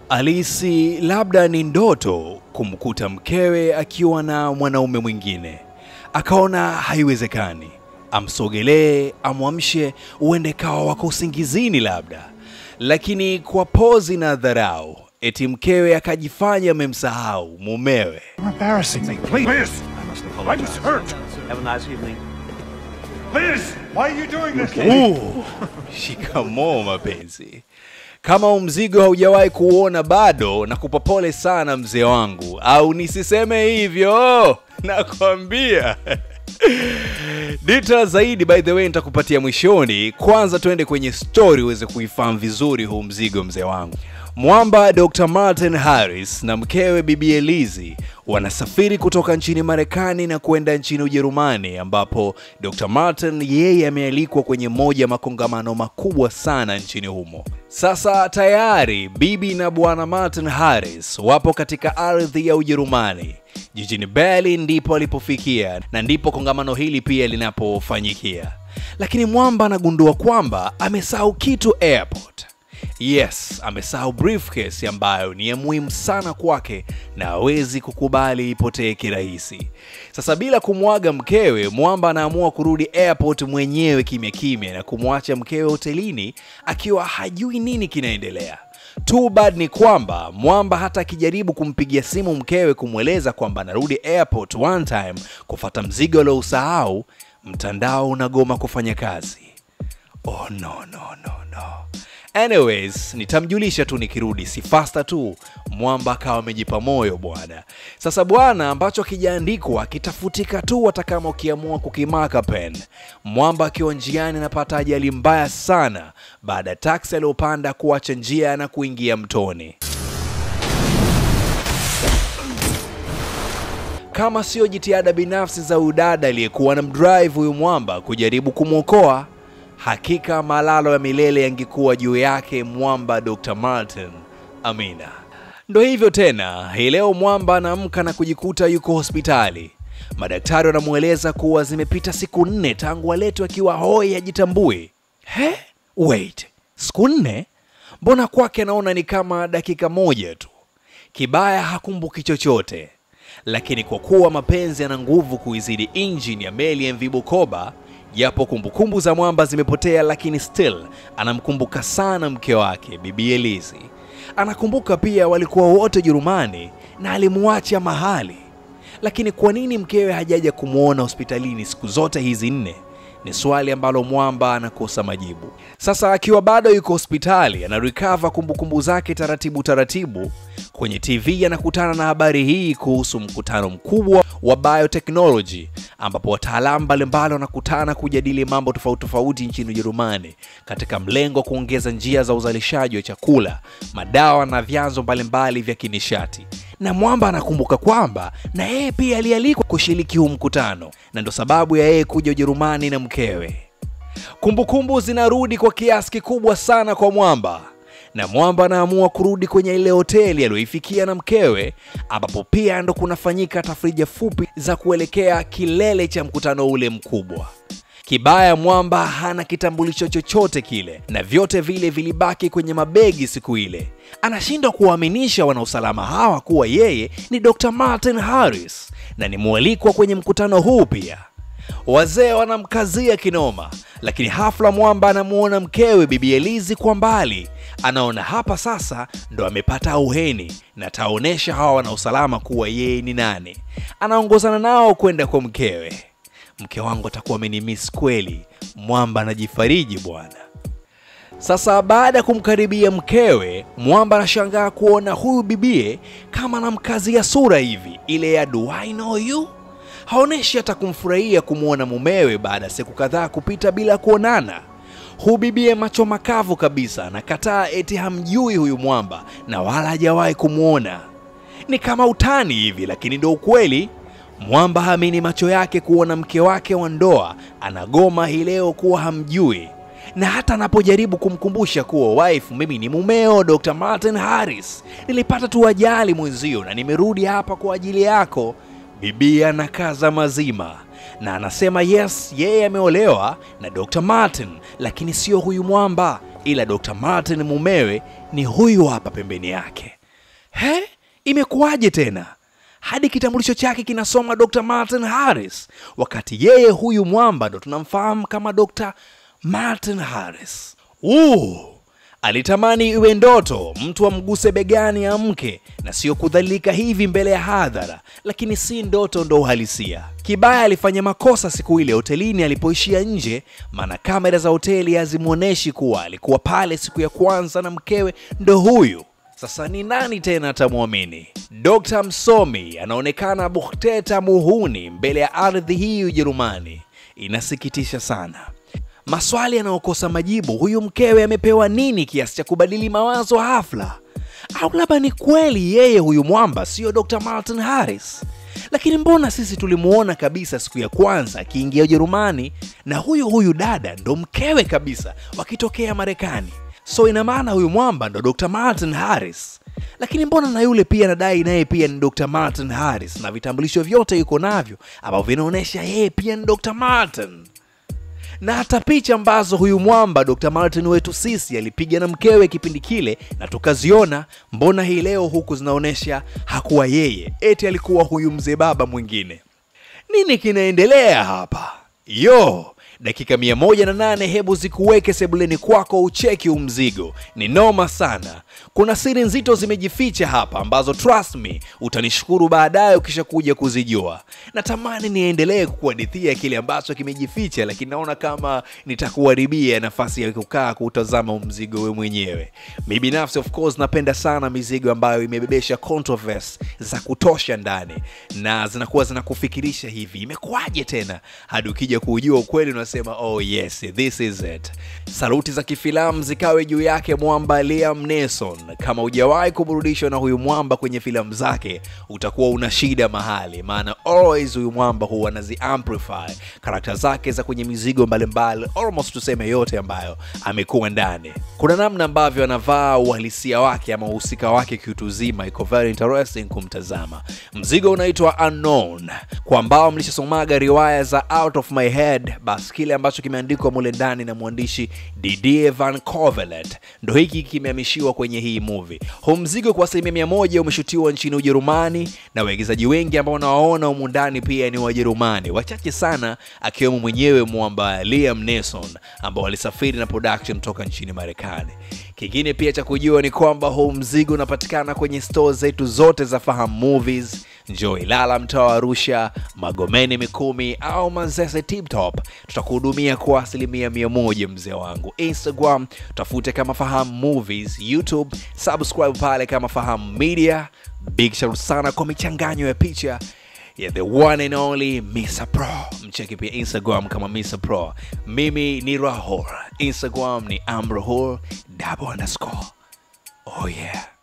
Alihisi labda ni ndoto kumkuta mkewe akiwa na mwanaume mwingine. Akaona haiwezekani, amsogelee, amwamshe, uende kawa wako usingizini labda. Lakini kwa pozi na dharau, eti mkewe akajifanya amemsahau mumewe. You're embarrassing me. Please. Liz! I was hurt! Have a nice evening. Liz! Why are you doing this? Uh, shikamoo mapenzi. Kama huu mzigo haujawahi kuuona bado, na kupa pole sana mzee wangu, au nisiseme hivyo, nakwambia. Details zaidi by the way nitakupatia mwishoni. Kwanza tuende kwenye story uweze kuifahamu vizuri huu mzigo mzee wangu. Mwamba Dr. Martin Harris na mkewe Bibi Elizi wanasafiri kutoka nchini Marekani na kwenda nchini Ujerumani ambapo Dr. Martin yeye amealikwa kwenye moja ya makongamano makubwa sana nchini humo. Sasa tayari bibi na bwana Martin Harris wapo katika ardhi ya Ujerumani. Jijini Berlin ndipo alipofikia na ndipo kongamano hili pia linapofanyikia. Lakini Mwamba anagundua kwamba amesahau kitu airport. Yes, amesahau briefcase ambayo ni ya muhimu sana kwake na hawezi kukubali ipotee kirahisi. Sasa bila kumwaga mkewe, Mwamba anaamua kurudi airport mwenyewe kimya kimya na kumwacha mkewe hotelini akiwa hajui nini kinaendelea. Too bad ni kwamba Mwamba hata akijaribu kumpigia simu mkewe kumweleza kwamba anarudi airport one time kufata mzigo aliousahau, mtandao unagoma kufanya kazi. Oh no no no no. Anyways, nitamjulisha tu nikirudi, si fasta tu. Mwamba akawa amejipa moyo bwana. Sasa bwana, ambacho kijaandikwa kitafutika tu hata kama ukiamua kukimaka pen. Mwamba akiwa njiani anapata ajali mbaya sana baada ya taksi aliyopanda kuacha njia na kuingia mtoni. Kama sio jitihada binafsi za udada aliyekuwa na mdrive huyu mwamba kujaribu kumwokoa, hakika malalo ya milele yangekuwa juu yake mwamba Dr. Martin. Amina. Ndo hivyo tena, hii leo mwamba anaamka na kujikuta yuko hospitali. Madaktari wanamweleza kuwa zimepita siku nne tangu aletwe akiwa hoi hajitambui. He? Wait, siku nne? Mbona kwake anaona ni kama dakika moja tu. Kibaya hakumbuki chochote, lakini kwa kuwa mapenzi yana nguvu kuizidi injini ya meli ya MV Bukoba, japo kumbukumbu za mwamba zimepotea, lakini still anamkumbuka sana mke wake Bibi Elizi. Anakumbuka pia walikuwa wote Jerumani na alimwacha mahali. Lakini kwa nini mkewe hajaja kumwona hospitalini siku zote hizi nne? Ni swali ambalo mwamba anakosa majibu. Sasa akiwa bado yuko hospitali, anarecover kumbukumbu zake taratibu taratibu. Kwenye TV anakutana na habari hii kuhusu mkutano mkubwa wa biotechnology ambapo wataalamu mbalimbali wanakutana kujadili mambo tofauti tofauti nchini Ujerumani katika mlengo wa kuongeza njia za uzalishaji wa chakula, madawa na vyanzo mbalimbali vya kinishati. Na Mwamba anakumbuka kwamba na yeye pia alialikwa kushiriki huu mkutano, na ndo sababu ya yeye kuja Ujerumani na mkewe. Kumbukumbu zinarudi kwa kiasi kikubwa sana kwa Mwamba na Mwamba anaamua kurudi kwenye ile hoteli aliyoifikia na mkewe, ambapo pia ndo kunafanyika tafrija fupi za kuelekea kilele cha mkutano ule mkubwa. Kibaya Mwamba hana kitambulisho chochote kile, na vyote vile vilibaki kwenye mabegi siku ile. Anashindwa kuwaaminisha wanausalama hawa kuwa yeye ni Dr. Martin Harris na ni mwalikwa kwenye mkutano huu pia. Wazee wanamkazia kinoma, lakini hafla Mwamba anamuona mkewe Bibi Elizi kwa mbali. Anaona hapa sasa ndo amepata auheni na ataonyesha hawa wanausalama kuwa yeye ni nani. Anaongozana nao kwenda kwa mkewe. Mke wangu atakuwa amenimiss kweli, Mwamba anajifariji bwana. Sasa baada ya kumkaribia mkewe, Mwamba anashangaa kuona huyu bibie kama anamkazia sura hivi, ile ya do I know you haoneshi hata kumfurahia kumwona mumewe baada ya siku kadhaa kupita bila kuonana. Hubibie macho makavu kabisa, anakataa eti hamjui huyu Mwamba na wala hajawahi kumwona. Ni kama utani hivi, lakini ndo ukweli. Mwamba haamini macho yake kuona mke wake wa ndoa anagoma hii leo kuwa hamjui, na hata anapojaribu kumkumbusha kuwa wife, mimi ni mumeo Dr. Martin Harris, nilipata tu ajali mwenzio na nimerudi hapa kwa ajili yako. Bibi anakaza mazima na anasema yes, yeye ameolewa na Dr. Martin, lakini sio huyu Mwamba, ila Dr. Martin mumewe ni huyu hapa pembeni yake. He, imekuwaje tena hadi kitambulisho chake kinasoma Dr. Martin Harris, wakati yeye huyu mwamba ndo tunamfahamu kama Dr. Martin Harris. Uh, alitamani iwe ndoto mtu amguse begani amke na sio kudhalilika hivi mbele ya hadhara, lakini si ndoto, ndo uhalisia. Kibaya alifanya makosa siku ile hotelini alipoishia nje, maana kamera za hoteli hazimwonyeshi kuwa alikuwa pale siku ya kwanza na mkewe ndo huyu. Sasa ni nani tena atamwamini? Dr. Msomi anaonekana buhteta muhuni mbele ya ardhi hii Ujerumani. Inasikitisha sana. Maswali yanayokosa majibu, huyu mkewe amepewa nini kiasi cha kubadili mawazo hafla? Au labda ni kweli yeye huyu mwamba sio Dr. Martin Harris? Lakini mbona sisi tulimuona kabisa siku ya kwanza akiingia Ujerumani na huyu huyu dada ndo mkewe kabisa wakitokea Marekani? So ina maana huyu mwamba ndo Dr. Martin Harris. Lakini mbona na yule pia nadai naye pia ni Dr. Martin Harris na vitambulisho vyote yuko navyo ambavyo vinaonyesha yeye pia ni Dr. Martin na hata picha ambazo huyu mwamba Dr. Martin wetu sisi alipiga na mkewe kipindi kile na tukaziona, mbona hii leo huku zinaonyesha hakuwa yeye, eti alikuwa huyu mzee baba mwingine? Nini kinaendelea hapa? Yo, dakika mia moja na nane hebu zikuweke sebuleni kwako ucheki umzigo. Ni noma sana. Kuna siri nzito zimejificha hapa ambazo trust me utanishukuru baadaye ukishakuja kuzijua. Natamani niendelee kukuhadithia kile ambacho kimejificha, lakini naona kama nitakuharibia nafasi ya kukaa kuutazama umzigo we mwenyewe. Mi binafsi of course napenda sana mizigo ambayo imebebesha controversy za kutosha ndani na zinakuwa zinakufikirisha hivi, imekuwaje tena hadi ukija kujua ukweli unasema oh yes this is it. Saluti za kifilamu zikawe juu yake mwamba Liam Neeson. Kama hujawahi kuburudishwa na huyu mwamba kwenye filamu zake, utakuwa una shida mahali, maana always huyu mwamba huwa anazi amplify karakta zake za kwenye mizigo mbalimbali, almost tuseme yote ambayo amekuwa ndani. Kuna namna ambavyo anavaa uhalisia wake ama uhusika wake kiutu zima, iko very interesting kumtazama. Mzigo unaitwa Unknown. Kwa ambao mlishasomaga riwaya za Out of My Head, basi kile ambacho kimeandikwa mule ndani na mwandishi Didier Van Covelet ndo hiki kimehamishiwa kwenye hii movie. Huu mzigo kwa asilimia mia moja umeshutiwa nchini Ujerumani na waigizaji wengi ambao unawaona humu ndani pia ni Wajerumani, wachache sana akiwemo mwenyewe mwamba Liam Neeson ambao walisafiri na production toka nchini Marekani. Kingine pia cha kujua ni kwamba huu mzigo unapatikana kwenye store zetu zote za Fahamu Movies, njoo Ilala mtaa wa Arusha, Magomeni Mikumi au Manzese Tip Top. Tutakuhudumia kwa asilimia mia moja mzee wangu. Instagram tafute kama Fahamu Movies, YouTube subscribe pale kama Fahamu Media. Big shout sana kwa michanganyo ya picha yeah, the one and only Mr. Pro. Mcheki pia Instagram kama Mr. Pro. Mimi ni Rahul, Instagram ni amrahul double underscore. Oh yeah.